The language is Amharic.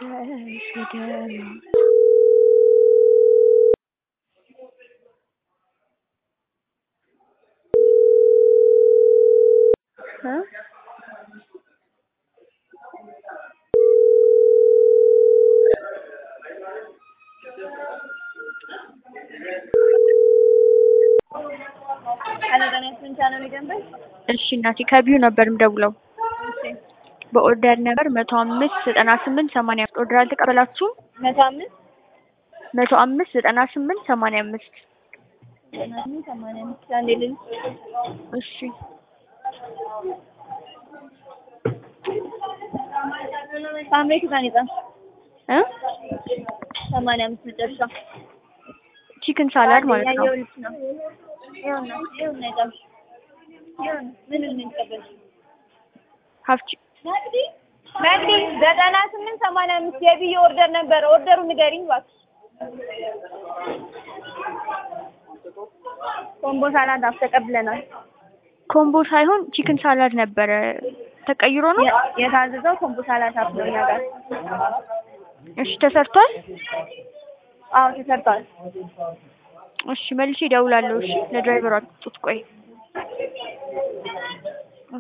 ሄደሽ ወደ እ እሺ እናቴ ከቢዩ ነበር የምደውለው በኦርደር ነበር መቶ አምስት ዘጠና ስምንት ሰማንያ አምስት ኦርደር አልተቀበላችሁም? መቶ አምስት መቶ አምስት ዘጠና ስምንት ሰማንያ አምስት ዘጠና ስምንት ሰማንያ አምስት አንዴ ልል እሺ ሳምሬት ጋር ይጣ እ ሰማንያ አምስት መጨረሻ ቺክን ሳላድ ማለት ነው። ያየሁልሽ ነው። ይኸውና ይኸውና የጣልሽ ይኸውና ምን ምን ተቀበልሽ? ሀፍቺ መቅዲ መቅዲ ዘጠና ስምንት ሰማንያ አምስት የብዬ ኦርደር ነበረ። ኦርደሩ ንገሪኝ እባክሽ። ኮምቦ ሳላድ አፍ ተቀብለናል። ኮምቦ ሳይሆን ቺክን ሳላድ ነበረ ተቀይሮ ነው። የ- የታዘዘው ኮምቦ ሳላድ አፍ ነው እኛ ጋር። እሺ ተሰርቷል። አዎ ተሰርቷል። እሺ መልሼ እደውላለሁ። እሺ ለድራይቨሩ አትጡት። ቆይ